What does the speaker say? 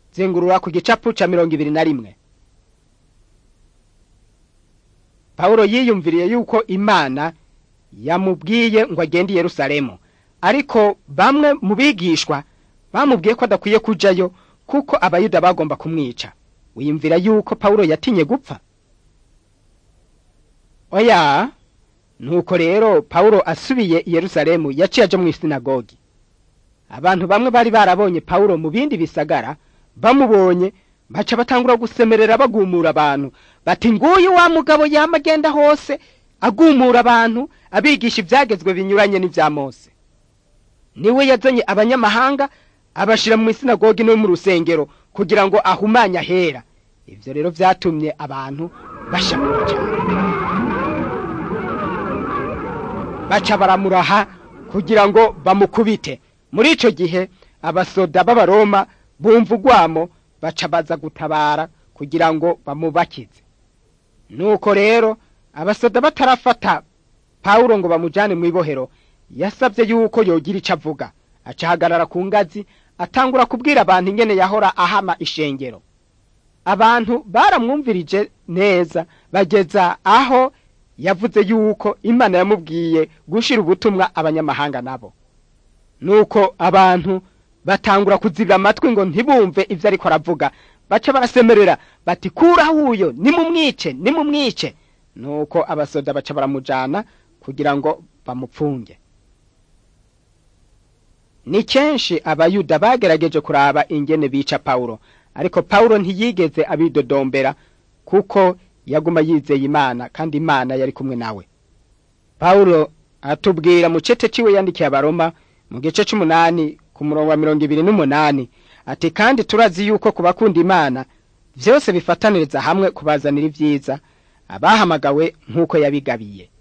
zengurura ku gicapu ca mirongo ibiri na rimwe pawulo yiyumviriye yuko imana yamubwiye ngo agende i yerusalemu ariko bamwe mu bigishwa bamubwiye ko adakwiye kujayo kuko abayuda bagomba kumwica wiyumvira yuko pawulo yatinye gupfa oya nuko rero pawulo asubiye i yerusalemu yaciye aja mu isinagogi abantu bamwe bari barabonye pawulo mu bindi bisagara bamubonye baca batangura gusemerera bagumura abantu bati nguyu wa mugabo yama agenda hose agumura abantu abigisha ibyagezwe binyuranye n'ibya mose niwe yazanye abanyamahanga abashira mu isinagogi no mu rusengero kugira ngo ahumanye ahera ibyo rero byatumye abantu bashamura cyane baca baramuraha kugira ngo bamukubite muri ico gihe abasoda b'abaroma bumva urwamo baca baza gutabara kugira ngo bamubakize nuko rero abasoda batarafata pawulo ngo bamujane mu ibohero yasabye yuko yogira ico avuga acahagarara ku ngazi atangura kubwira abantu ingene yahora ahama ishengero abantu baramwumvirije neza bageza aho yavuze yuko imana yamubwiye gushira ubutumwa abanyamahanga nabo nuko abantu batangura kuzibira amatwi ngo ntibumve ivyo ariko aravuga baca barasemerera bati kuraho uyo nimumwice nimumwice nuko abasoda baca baramujana kugira ngo bamupfunge ni kenshi abayuda bagerageje kuraba ingene bica pawulo ariko pawulo ntiyigeze abidodombera kuko yaguma yizeye imana kandi imana yari kumwe nawe pawulo atubwira mu cete ciwe yandikiye abaroma mu gice c'umunani ku murongo wa mirongo ibiri n'umunani ati kandi turazi yuko ku bakunda imana vyose bifataniriza hamwe kubazanira ivyiza abahamagawe nk'uko yabigabiye